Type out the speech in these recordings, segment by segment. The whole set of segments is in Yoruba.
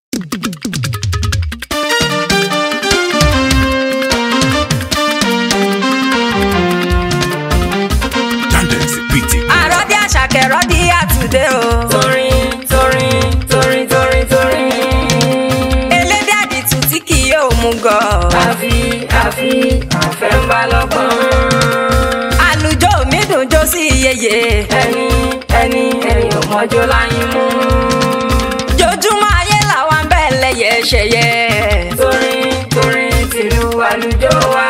Yandex PT. àròdí àṣàkẹ́ rọ́dí àtúndé o. torin torin torin torin torin. elédè àdìtú tí kì yóò mú gọ̀. àfi àfi àfẹ́ ń bá lọ́gbọ́n. àlùjọ mi dùn jó sí iyeye. ẹni ẹni ẹni ò mọ́jọ́ láyín mú. jojúmọ́ ayé làwọn bẹ́ẹ̀ lẹ́yẹ ṣẹyẹ. torin torin tìlú àlùjọ wa.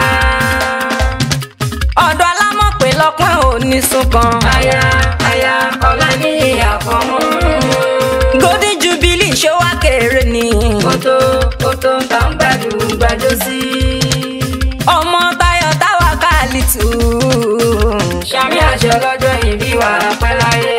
ọ̀dọ̀ alámọ̀pé lọ́pọ̀ òní sunkan. aya aya ọ̀la ní àfọ̀mọ́. golden jubilee ṣó wá kéré ni. kótó kótó tá ń gbàdú gbàdó sí. ọmọ Táyọ̀ táwa káàlì tù. sàmì àṣẹ lọ́jọ́ ìbí wa pẹ́ láyé.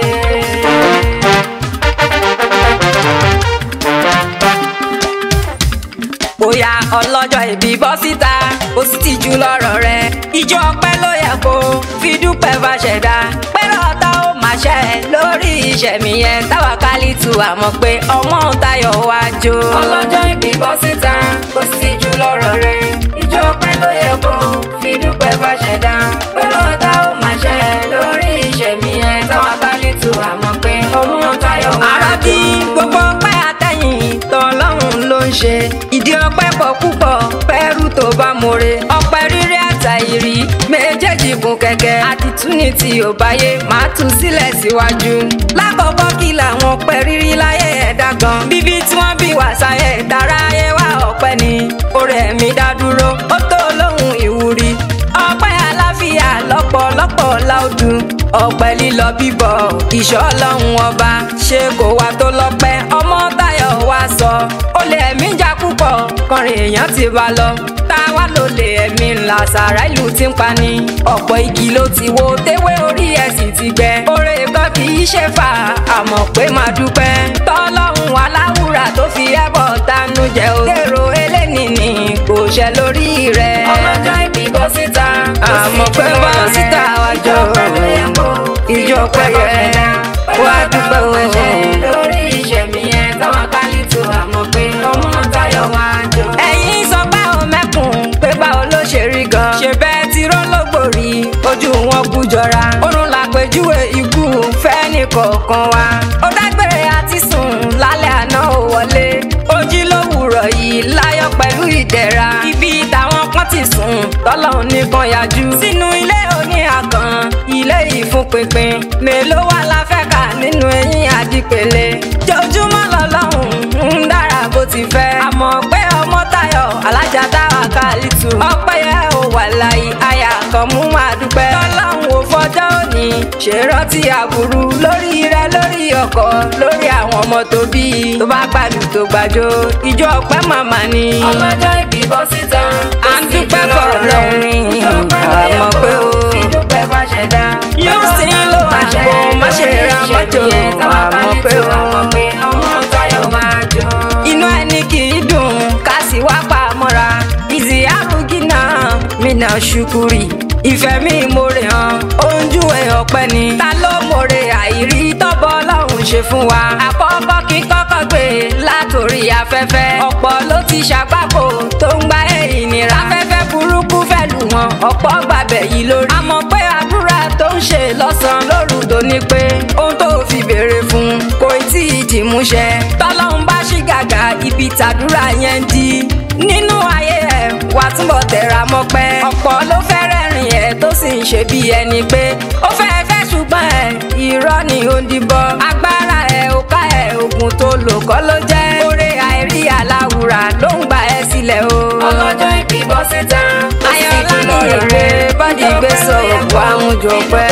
bóyá ọlọ́jọ́ ìbí bọ́ síta ó sì ti jù lọ́rọ̀ rẹ̀ ìjọ ọpẹ́ ló yẹ kó fi dúpẹ́ bá ṣẹ̀dá pẹ́rọ ọ̀tá ó máa ṣẹ́ lórí ìṣẹ̀mí yẹn táwa kálí tu àmọ́ pé ọmọ Táyọ̀ wá jó. ọlọ́jọ́ ìbí bọ́ síta kò sí jù lọ́rọ̀ rẹ̀ ìjọ pẹ́ ló yẹ kó fi dúpẹ́ bá ṣẹ̀dá pẹ̀lú ọ̀tá ó máa ṣẹ lórí ìṣẹ̀mí ẹ̀ táwọn bá lè tu àmọ́ pé ọmọ Táyọ̀ wá àròdí gbogbo ọpẹ́ àtẹ̀yìn tọ́lọ́run ló ń ṣe ìdí ọpẹ́ pọ̀ púpọ̀ pẹ́rù tó bá more ọpẹ́ rírí àtàìrí méjèèjì gùn kẹ̀kẹ́ àtìtúni tí ò báyé máa tú sílẹ̀ síwájú lákọ̀ọ́kọ́ kí làwọn ọpẹ́ rírí láyé ẹ̀dá gan bíbí tí wọ́n bí wà sáyé dára ayé wá ọpẹ́ ni orí ẹ̀mí dá dúró ó tó lóhùn ìwúrí ọpẹ́ àlàáfíà lọ́pọ̀lọpọ̀ láòdù ọpẹ́ lílọ bíbọ̀ ìṣọ́ ọlọ́run ọba ṣé kò wá tó lọ́pẹ́ ọmọ Táyọ̀ wá sọ ó lè ẹ̀mí jà púpọ̀ kọrin èèyàn ti bá lọ tá a wá ló lè ẹ̀mí ńlá sàrà ìlú ti ń pani ọ̀pọ̀ igi ló ti wo téwé orí ẹ̀ sì ti gbẹ oore kan kì í ṣe fà àmọ́ pé máa dúpẹ́ tọ́lọ́run aláwùrà tó fi ẹbọ tánú jẹ o èrò eléni ni kò ṣẹ lórí rẹ̀ ọlọ́jọ́ ìbí bọ́ síta kò sí àmọ́ pé jù bọ́ lọ́rọ̀ síta rẹ̀. wá ìjọ jọ pẹ́ ló yẹ kó ìjọ pẹ́ yẹ wá dúpẹ́ máa ṣẹ o. lórí ìṣẹ̀mí ẹ̀ táwọn bá lè tu àmọ́ pé ọmọ Táyọ̀ wá jọ. ẹ̀yin sọ pé ó mẹ́kùn pé báwo ló ṣe rí gan. ṣe bẹ́ẹ̀ ti rọ́lọ́gbòrí ojú wọn kú jọra. oorun làpèjúwe ikú fẹ́ni kọ̀ọ̀kan wa. ó dágbére àti sùn lálẹ́ àná ò wọlé. ojí lówùrọ̀ yìí láyọ̀ pẹ̀lú ìdẹ̀ra. ibi táwọn kan ti sùn tọ́lọ́run nìkan yájú. sínú ilé oní àgàn ilé ìfúnpinpin. mélòó wà la fẹ́ kà nínú eyín àdìpẹ̀lẹ̀. jojúmọ́ lọ́lọ́run ń dára bó ti fẹ́. àmọ́ pé ọmọ Táyọ̀ alájà táwa kálítù. ọpẹ́ yẹ ò wà láyé àyà kan mú máa dúpẹ́. tọ́lọ́run ò fọjọ́ òní ṣèrántí àbúrú lórí rẹ lórí ọkọ lórí àwọn ọmọ tó bí. tó bá gbàlù tó gbàjọ ìjọ ọpẹ́ màmá ni. ọlọ́jọ́ ìbí bọ́ síta. à ń dúpẹ́ fọ̀rọ̀ ni àmọ́ pé o. ìdúpẹ́ bá ṣẹ̀dá. yóò sì ń lo àgbo má ṣe ra mọ́tò àmọ́ pé o. ọmọ Táyọ̀ máa jọ. inú ẹni kì í dùn ká sì wá pa mọ́ra ìzì arúgínà mina ṣukuri ìfẹ́ mi mòrè hàn oúnjú ẹ̀ ọ̀pẹ ni ta ló mòrè àìrí tọ́bọ̀ ọlọ́run ṣe fún wa àkọ́kọ́ kí kọ́kọ́ gbé látòrí afẹ́fẹ́ ọ̀pọ̀ ló ti ṣàgbákò tó ń gba ìnira afẹ́fẹ́ burúkú fẹ́ lù wọ́n ọ̀pọ̀ gbàbẹ̀ yìí lórí àmọ́ pé àdúrà tó ń ṣe lọ́sàn-án lóru tó ní pé ohun tó fi béèrè fún kò tí ì dìmúṣẹ tọ́lọ́run bá ṣí gàgà ibi tàdúrà yẹn ń di nínú ayé ẹ̀ wà túbọ̀ tẹ̀ra mọ́pẹ́ ọ̀pọ̀ ló fẹ́ rẹ́rìn ẹ̀ tó sì ń ṣe bí ẹni pé ó fẹ́ fẹ́ ṣùgbọ́n ẹ̀ irọ́ ni ó ń dìbọ́ agbára ẹ̀ ò ká ẹ̀ oògùn tó lò kọ́ ló jẹ́ oore àìrí aláwùrà ló ń gba ẹ̀ sílẹ̀ o. ọlọ́jọ́ ìbí bọ́ síta. ayọ̀lá ní èrè bọ́dì gbèsò wà ń jọ pẹ́.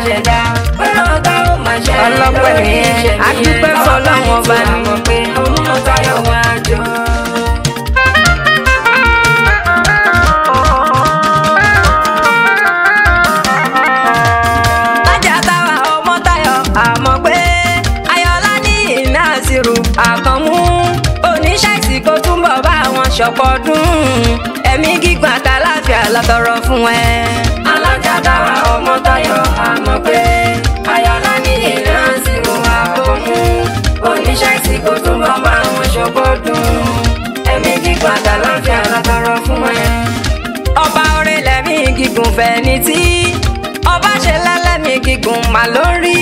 ọlọ́pẹ́ nìyẹn adúpẹ́ fọlọ́run ọba ni. ọmọ Táyọ̀ wá jọ. lájà táwa ọmọ Táyọ̀ àmọ́ pé ayọ̀lá ní ìnáṣirò àkànmú oníṣàìsí kó túnbọ̀ bá wọn ṣọ̀pọ̀dún ẹ̀mí gígùn àtàláfíà lọ́tọ̀rọ̀ fún ẹ. alájà dára ọmọ Táyọ̀ àmọ́ pé ayọ̀lá ní ìrántí wọn àkọ́mú oníṣẹ́ ìsìnkú tó bá bá wọn ṣọgbọ́dún. fẹ́ni tí ọba ṣe lẹ́lẹ́mí gígùn mà ló ń rí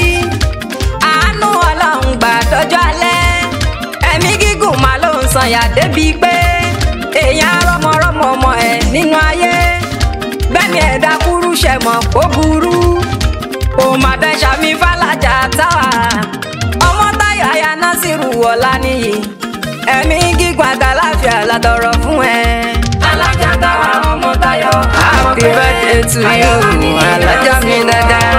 àánú ọlọ́run gbà dọ́jọ́ alẹ́ ẹ̀mí gígùn mà ló ń sànyà débi pé èèyàn rọmọrọmọ ọmọ ẹ̀ nínú ayé bẹ́ẹ̀ni ẹ̀dá kúrú ṣẹ̀ mọ̀ kó burú kò má dẹ́ sàmì fàlàjà táwa ọmọ táyà ya násìrù wọ̀lá nìyí ẹ̀mí gígùn àtàláfíà látọrọ fún ẹ. alájà táwa ọmọ Táyọ̀ happy birthday to you alájà mi dáadáa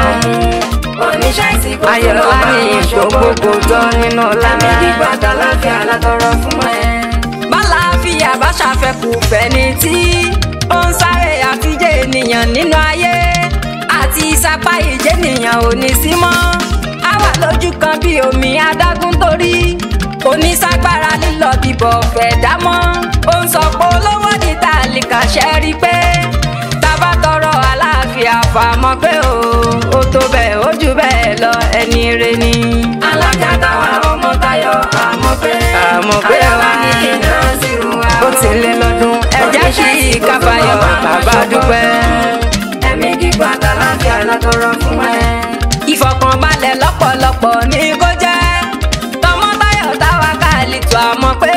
oníṣẹ́ ìsìnkú ayọ̀lá ní ìgbòkòkò tó nínú ọlá ẹ̀mí gígùn àtàláfíà látọrọ fún ẹ. bálàáfíà bá ṣàfẹ́kù fẹ́ni tí ó ń sáré àfijẹ́ ènìyàn nínú ayé àti ìsapá ìjẹ́ ènìyàn ò ní sí mọ́ á wà lójú kan bí omi adágún torí kò ní ságbára lílọ bíbọ̀ fẹ́ dámọ́ ó ń sọ pé olówó ní tàlíkà ṣe rí pé tábà tọrọ aláàfíà fàmọ́ pé o ó tó bẹ́ẹ̀ ó jù bẹ́ẹ̀ lọ ẹni rẹ ni. alájà táwa ọmọ Táyọ̀ àmọ́ pé Àmọ́ pé ayọ̀lá wá. ní kí n náà sí ru wa. ó ti lé lọ́dún ẹ jẹ́ kí kábàáyọ̀ bàbá dúpẹ́. ẹ̀mí gígùn àtàláfíà látọrọ fún ẹ. ìfọ̀kànbalẹ̀ lọ́pọ̀lọpọ̀ ní kó jẹ́ tọmọtayọ̀ táwa káàlì tó àmọ́ pé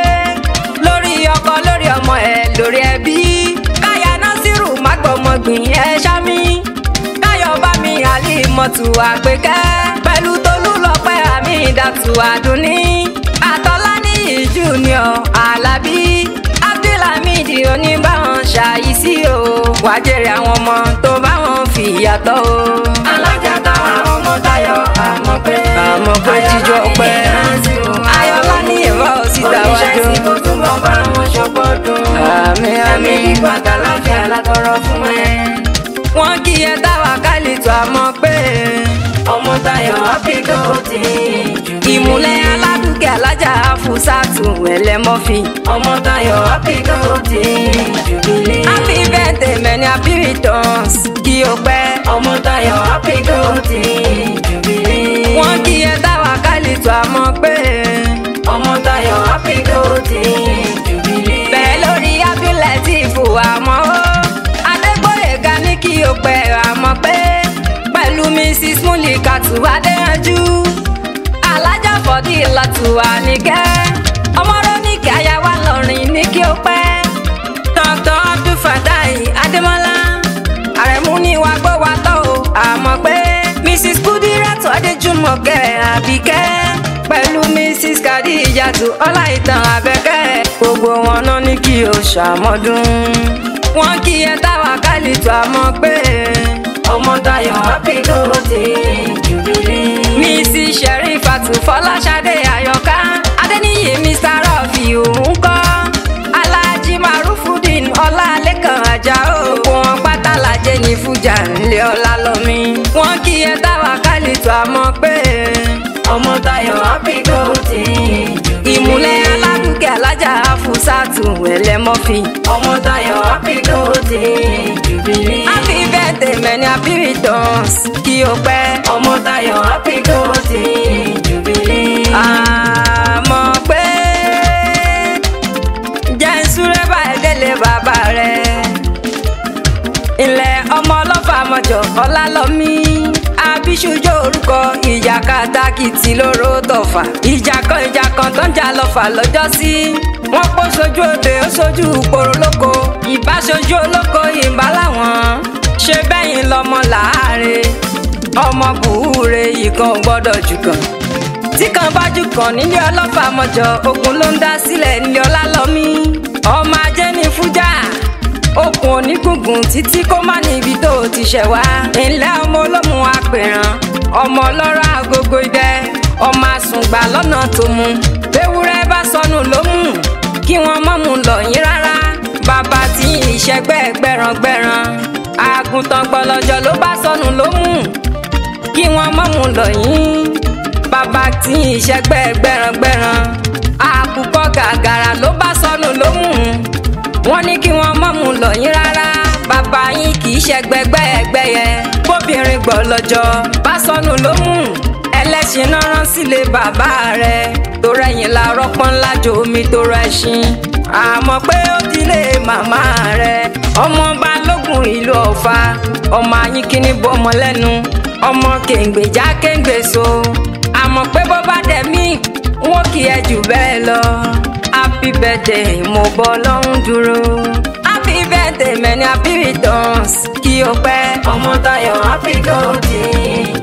lórí ọkọ lórí ọmọ ẹ̀ lórí ẹbí káyà násìrù mágbọ̀mọgbìn ẹ̀ ṣámi káyọ̀ bá mi àlè mọ̀tù àpèkẹ́ pẹ̀lú tolú lọ́pẹ́ àmì ìdàtù àdúní àtọ́lá ní junior alábí abdulhamid oníbàwọn ṣàyíṣí o wàá jèrè àwọn ọmọ tó bá wọn fìyàtọ̀ o. alájà táwa ọmọ Táyọ̀ àmọ́ pé àmọ́ pé jíjọ pẹ́ ayọ̀lá ní ìrọ̀ síta oníṣẹ́ wájú. ìsìnkú túbọ̀ bá wọn ṣọpọ̀ dùn. àmì ẹ̀mí àmì gígùn àtàláfíà látọrọ fún ẹ. wọn kì í ẹ táwa kálí tó àmọ́ pé ọmọ Táyọ̀ áfíríkà ó ti jù mí. ìmùlẹ̀ aládùúkẹ́ alájà fúsàtù ẹlẹ́mọ́fì. ọmọ Táyọ̀ áfíríkà ó ti jù mí. happy birthday many happy returns kí o pẹ́. ọmọ Táyọ̀ áfíríkà ó ti jù mí. wọn kì í ẹ táwa kálí tó àmọ́ pé ọmọ Táyọ̀ áfíríkà ó ti jù mí. bẹ́ẹ̀ lórí abdulateef àmọ́ ó adégbòyega ní kí o pẹ́ àmọ́ pé pẹ̀lú mrs mulikatu adéyanjú alájà fọdí ìlàtúwà nìkẹ́ ọmọdé oníkẹ́ ayáwá lọ́rin ní kí o pẹ́ dr abdulfatai adémọlá àrẹ̀mú ní wàá gbọ́ wa tọ́ o àmọ́ pé mrs kudiratu adéjúmọ̀kẹ́ àbíkẹ́ pẹ̀lú mrs kadijatu ọláìtàn abẹ́kẹ́ gbogbo wọn náà ní kí o ṣàmọ́dún wọn kì í ẹ táwa kálí tó àmọ́ pé ọmọ Táyọ̀ áfíríkà ó ti jù mí. mrs sherifatu fọláṣadé àyọká adẹniyè mr rọfì òun kọ́ alhaji marufudin ọlálẹ́kan ajáò gbogbo wọn pátá lajẹ ní fújà ńlẹ̀ ọlálọ́mí wọn kì í ẹ táwa kálí tó àmọ́ pé ọmọ Táyọ̀ áfíríkà ó ti jù mí. ìmùlẹ̀ aládùúkẹ́ alájà fúsàtù ẹlẹ́mọ́fì. ọmọ Táyọ̀ áfíríkà ó ti jù mí. happy birthday many happy returns kí o pẹ́. ọmọ Táyọ̀ áfíríkà ó ti jù mí. àmọ́ pé jẹ́ ń súré báyìí délé bàbá rẹ̀. ilẹ̀ ọmọ ọlọ́fà mọ̀jọ̀ ọlálọ́mí abiṣujú orúkọ ìjà kàtàkìtì lóró tọ̀fà ìjà kan ìjà kan tó ń jà lọ́fà lọ́jọ́ sí wọ́n kó sojú òde ó sojú ìpòrò lóko ìbá sojú olóko ìbá làwọn ṣe bẹ́yìn lọ́mọ làárẹ̀ ọmọ bùúre ìkan ò gbọ́dọ̀ jù kan tí kan bá jù kan nílé ọlọ́fà mọ̀jọ ogun ló ń dá sílẹ̀ nílé ọlálọ́mí ọmọ ajé ní fújà okùn onígungun títí kó má níbi tó o ti ṣẹ̀ wá ńlẹ́ ọmọ olómù apẹ̀ràn ọmọ ọlọ́rọ̀ agogo idẹ ọmọ àsùngbà lọ́nà tó mu ewúrẹ́ bá sọnù ló mú kí wọ́n mọ̀ mú lọ yín rárá bàbá tí ìṣẹ́gbẹ́ gbẹ̀ràngbẹ̀ràn àgùntàn gbọlọjọ ló bá sọnù ló mú kí wọ́n mọ̀ mú lọ yín bàbá tí ìṣẹ́gbẹ́ gbẹ̀ràngbẹ̀ràn àkùkọ gàgàrà ló bá sọnù ló mú wọ́n ní kí wọ́n mọ̀ mú lọ yín rárá bàbá yín kì í ṣẹgbẹgbẹ́ ẹgbẹ́ yẹn bóbìnrin gbọ́ lọ́jọ́ bá sọnù ló mú ẹlẹ́ṣin náà rán sílé bàbá rẹ̀ tó rẹ̀yìn la rọ́pọ́n ńlá jo omi tó rẹ̀ṣin àmọ́ pé ó dilé màmá rẹ̀ ọmọ balógun ìlú ọ̀fà ọmọ ayínkíní bọ́mọ lẹ́nu ọmọ kèǹgbèjá kèǹgbèso àmọ́ pé bó bá dẹ̀ mí wọn kì í ẹ jù bẹ́ẹ̀ lọ happy birthday mo bọ́ lọ́hún dúró happy birthday many happy returns kí o pẹ́ ọmọ Táyọ̀ happy golden